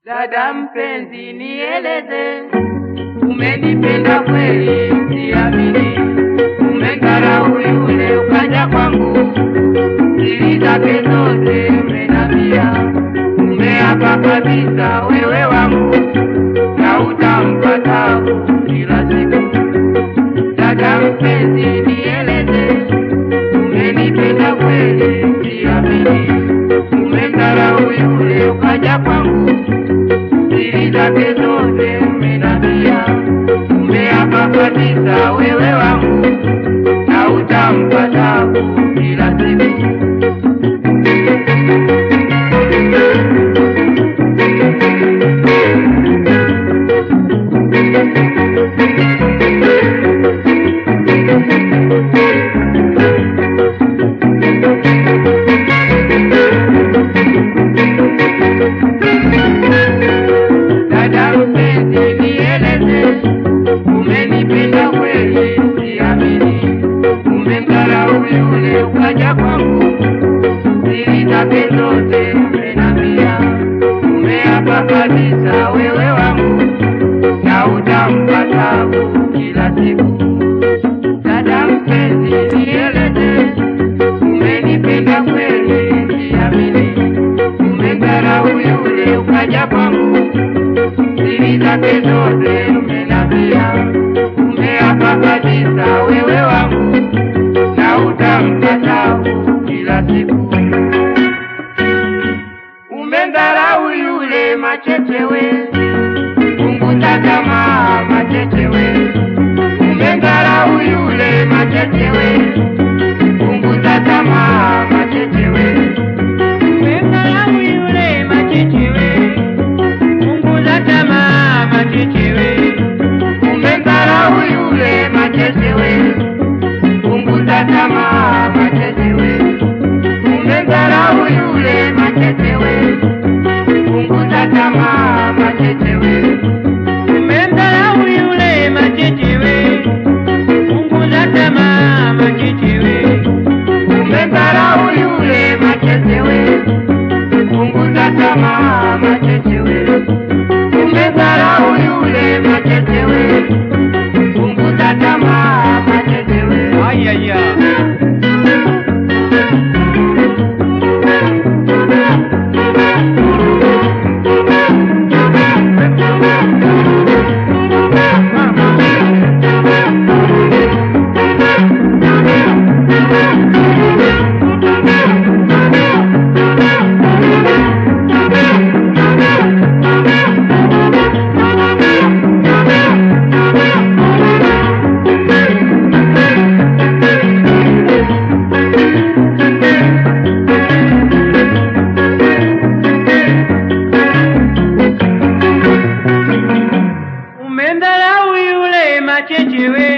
Dada mpenzi, nieleze, umenipenda kweli? Siamini, umeng'arau yule ukaja kwangu, siri zake zote umenambia, umeapa kabisa wewe wangu, na utampa tabu kila siku. Dada mpenzi, nieleze, umenipenda kweli? Siamini, umeng'arau yule ukaja kwangu siri zake zote umenambia, umeapa kabisa wewe wangu, na utampa tabu kila siku. Dada mpenzi, nieleze, umenipenda kweli? Siamini, umemdharau yule ukaja kwangu, siri zake zote umenambia, umeapa kabisa wewe wangu, na utampa tabu kila siku. Dada mpenzi, nieleze, umenipenda kweli? Siamini, umemdharau yule ukaja kwangu siri zake zote umenambia, umeapa kabisa wewe wangu, na utampa tabu kila siku. Umemdharau yule machechewe, punguza tamaa machechewe. Umemdharau yule machechewe, punguza tamaa machechewe. Umemdharau yule machechewe punguza tamaa machechewe, umemdharau yule machechewe, punguza tamaa machechewe, umemdharau yule machechewe, punguza tamaa machechewe, umemdharau yule machechewe, punguza tamaa machechewe, umemdharau yule machechewe, punguza tamaa machechewe umedharau yule machechewe, punguza tamaa machechewe. Ayaya. Umemdharau yule machechewe,